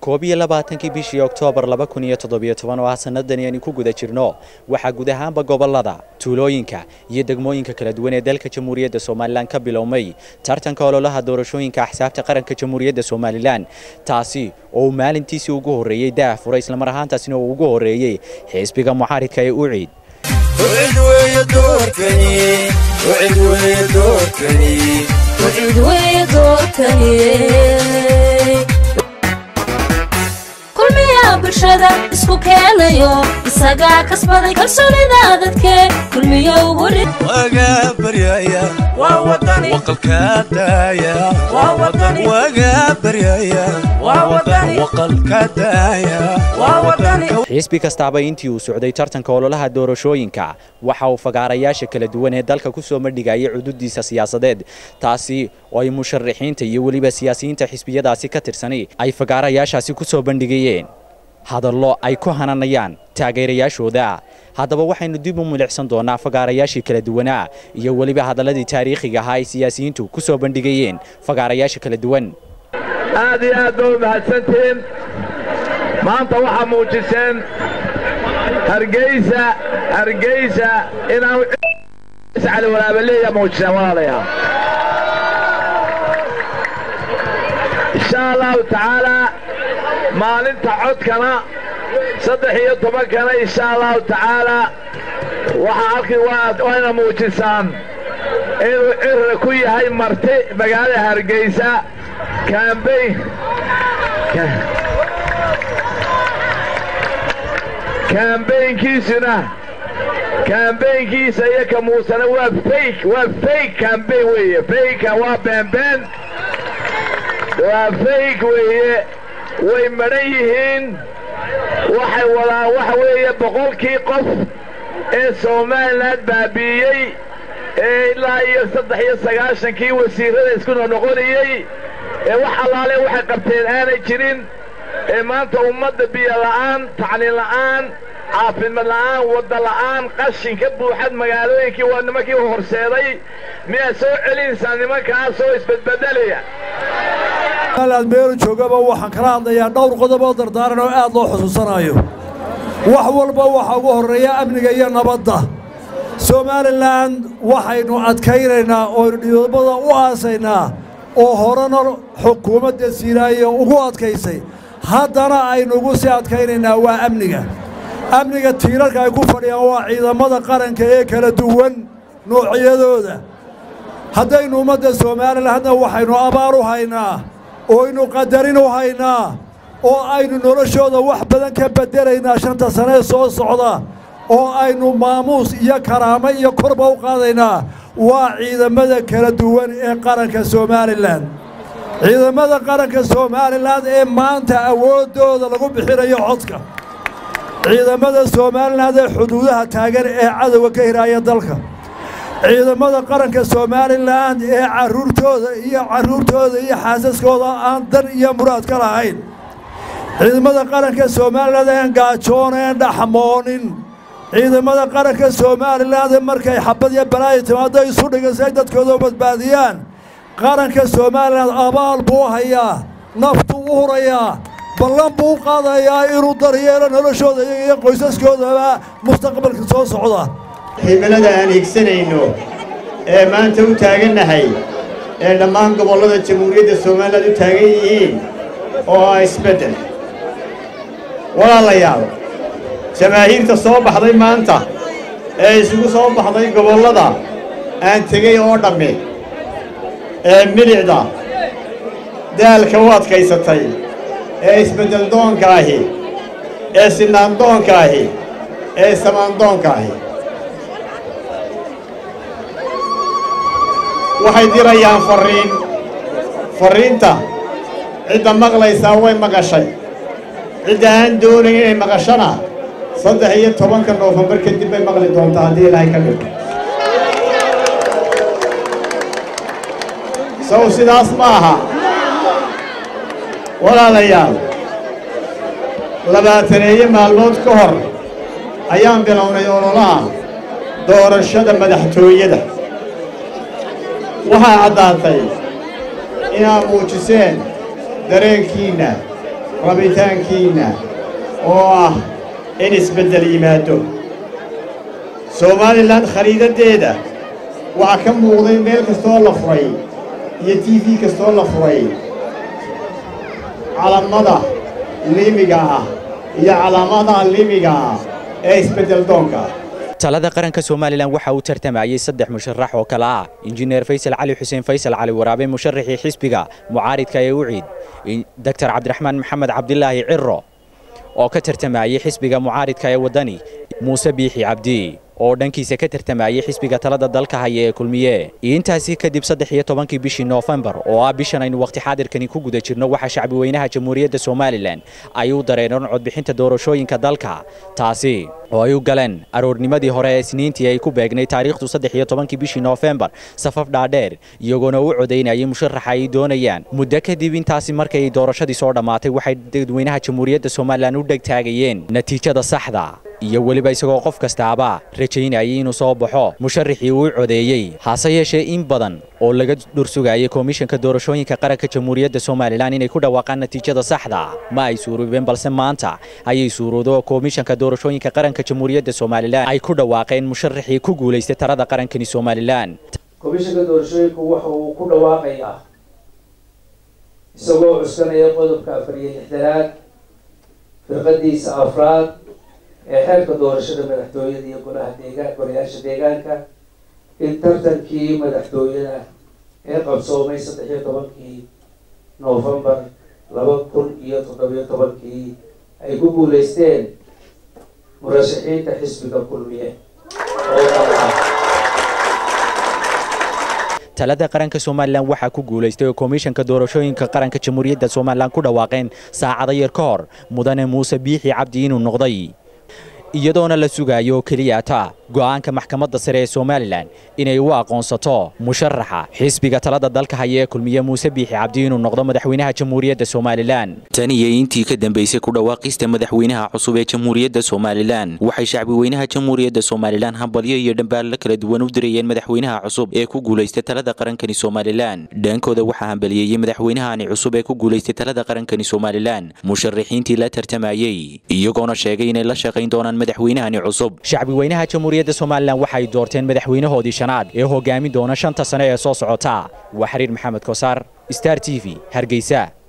koob iyo labaatankii bishii oktoobar laba kun iyo toddobiyo toban oo ah sanadani aynu ku guda jirno waxaa guud ahaanba gobollada tuulooyinka iyo degmooyinka kala duwan ee dalka jamhuuriyadda somalilan ka bilowmay tartanka ololaha doorashooyinka axsaabta qaranka jamhuuriyadda somalilan taasi oo uu maalintiisii ugu horreeyey daah furay islamar ahaantaasina uu ugu horreeyey xisbiga mucaaridka ee uciid kulmiyaa bulshada isku keenayo isagaa kasbaday kalsoonida dadke kulmiyo weli xisbi kastaaba intii uu socday tartanka ololaha doorashooyinka waxa uu fagaarayaasha kala duwan ee dalka ku soo madhigayay cududiisa siyaasadeed taasi oo ay musharaxiinta iyo weliba siyaasiyiinta xisbiyadaasi ka tirsani ay fagaarayaashaasi ku soo bandhigayeen hadallo ay ku hananayaan taageerayaashooda haddaba waxaynu dib u milicsan doonaa fagaarayaashii kala duwanaa iyo weliba hadalladii taariikhiga ahaa ay siyaasiyiintu ku soo bandhigayeen fagaarayaasha kala duwan aad iyo aad ba u mahadsantihiin maanta waxaa muujiseen hargeysa hargeysa inaan cali walaabaleeya muujiseen walaalayaa insha allahu tacaalaa maalinta codkana saddex iyo tobankana insha allahu tacaalaa waxaa halkii wayna muujisaan inuu cirra ku yahay marti magaalada hargeysa kambayn kambaynkiisuna kambaynkiisa iyo ka muusena waa fayk waa fayk kambayn weeye fayka waa beenbeen waa fayk weeye way madhan yihiin waxay wadaan waxa weeye boqolkii qof ee somalilan baabi'iyey ee ilaa iyo saddex iyo sagaashankii wasiirrada isku noqnoqonayey ee wax allaale waxay qabteen aanay jirin ee maanta ummadda biyo la'aan tacliin la'aan caafimaad la'aan wadda la'aan qashin ka buuxad magaalooyinkii waa nimankii horseeday miyaad soo celinaysaa nimankaasoo isbedbedelaya aad meelu joogaba waxaan kala hadlayaa dhowr qodob oo dardaaran oo aad loo xusuusanayo wax walba waxaa ugu horreeya amniga iyo nabadda somalilan waxaynu adkaynaynaa ooynu dhidobada u aasaynaa oo horena xukuumadda siiraayo ugu adkaysay haddana aynugu sii adkaynaynaa waa amniga amniga tiirarka ay ku fadhiyaan waa ciidamada qaranka ee kala duwan noocyadooda haddaynu ummadda somalilan hadda waxaynu abaar u haynaa ooaynu qadarin u haynaa oo aynu noloshooda wax badan ka beddelaynaa shanta sanee soo socda oo aynu maamuus iyo karaamo iyo korba u qaadaynaa waa ciidamada kala duwan ee qaranka somalilan ciidamada qaranka somalilan ee maanta awooddooda lagu bixinayo codka ciidamada somalilan ee xuduudaha taagan ee cadowga ka hiraaya dalka ciidamada qaranka somalilan ee carruurtooda iyo carruurtooda iyo xaasaskooda aan dan iyo muraad ka lahayn ciidamada qaranka somalilan een gaajoonaen dhaxmoonin ciidamada qaranka somalilan markay xabad iyo balaayo timaado isu dhigan si ay dadkooda u badbaadiyaan qaranka somalilan abaal buu hayaa naftuu u hurayaa ballan buu u qaadayaa inuu daryeelo noloshooda iyaga iyo qoysaskoodaba mustaqbalka soo socda himilada aan higsanayno ee maanta u taagannahay ee dhammaan gobollada jamhuuriyadda somalilan u taagan yihiin oo ah isbeddel walaalayaal jamaahiirta soo baxday maanta ee isugu soo baxday gobollada aan tegey oo dhammi ee milicda daalka u adkaysatay ee isbeddeldoonka ahi ee sinaandoonka ahi ee samaandoonka ahi waxay dirayaan farriin farriinta cidda maqlaysaa way maqashay cidda aan doonayn inay maqashana saddex iyo tobanka noofembar kadib bay maqli doontaa haddii ilaahay ka dhigto sow sidaas ma aha walaalayaal labaataneeyo maalmood ka hor ayaan bilownay ololaha doorashada madaxtooyada waxaa caddaatay inaad muujiseen dareenkiinna rabitaankiinna oo ah in isbeddel yimaado somalilan khariidaddeeda waxaa ka muuqday meel kastoo la furay iyo t v kastoo la furay calaamada liimiga ah iyo calaamadaha liimiga ah ee isbeddel doonka talada qaranka somalilan waxa uu tartamayey saddex musharax oo kale ah injineer faysal cali xuseen faysal cali waraabe musharaxii xisbiga mucaaridka ee uciid doctor cabdiraxmaan maxamed cabdilaahi ciro oo ka tartamayey xisbiga mucaaridka ee waddani muuse biixi cabdi oo dhankiisa ka tartamayey xisbiga talada dalka haya ee kulmiye intaasi kadib saddex iyo tobankii bishii noofembar oo ah bishan aynu waqti xaadirkani ku guda jirno waxaa shacbi weynaha jamhuuriyadda somalilan ay u dareeneen codbixinta doorashooyinka dalka taasi oo ay u galeen aroornimadii hore ee isniintii ay ku beegnay taariikhdu saddex iyo tobankii bishii noofembar safaf dhaadheer iyagoona u codaynayay musharaxa ay doonayaan muddo kadib intaasi markay doorashadii soo dhammaatay waxay dadweynaha jamhuuriyadda somalilan u dhegtaagayeen natiijada saxda iyo weliba isagoo qof kastaaba rajaynayay inuu soo baxo musharaxii uu codeeyey hase yeeshee in badan oo laga dhursugayay komishanka doorashooyinka qaranka jamhuuriyadda somalilan inay ku dhawaaqaan natiijada saxda ma ay suuroobeen balse maanta ayay suuroodo komishanka doorashooyinka qaranka jamhuuriyadda somalilan ay ku dhawaaqeen musharaxii ku guulaystay talada qarankani somalilan komishanka doorashooyinku waxa uu ku dhawaaqayaa isagoo cuskanaya qodobka afar iyo lixdanaad firqadiisa afraad ee xeerka doorashada madaxtooyada iyo golaha deegaan golayaasha deegaanka in tartankii madaxtooyada ee qabsoomay saddex iyo tobankii noofembar laba kun iyo toddobiyo tobankii ay ku guulaysteen murashaxiinta xisbiga kulmiye oo kala ah talada qaranka somalilan waxaa ku guulaystay oo komishanka doorashooyinka qaranka jamhuuriyadda somalilan ku dhawaaqeen saacado yar ka hor mudane muuse biixi cabdi inuu noqday iyadoona la sugayo keliya ta go'aanka maxkamadda sare ee somalilan inay u aqoonsato musharaxa xisbiga talada dalka haya ee kulmiye muuse biixi cabdi inuu noqdo madaxweynaha jamhuuriyadda somalilan tan iyo intii ka dambaysay ku dhawaaqista madaxweynaha cusub ee jamhuuriyadda somalilan waxay shacbi weynaha jamhuuriyadda somalilan hambalyo iyo dhambaallo kala duwan u dirayeen madaxweynaha cusub ee ku guulaystay talada qarankani somalilan dhankooda waxaa hambaliyeeyey madaxweynahani cusub ee ku guulaystay talada qarankani somalilan musharaxiintii la tartamayey iyagoona sheegay inay la shaqayn doonaan madaxweynahani cusub shacbi weynaha jamhuuriyadda somalilan waxay doorteen madaxweynahoodii shanaad ee hogaamin doona shanta sane ee soo socota waa xiriir maxamed kosaar star t v hargeysa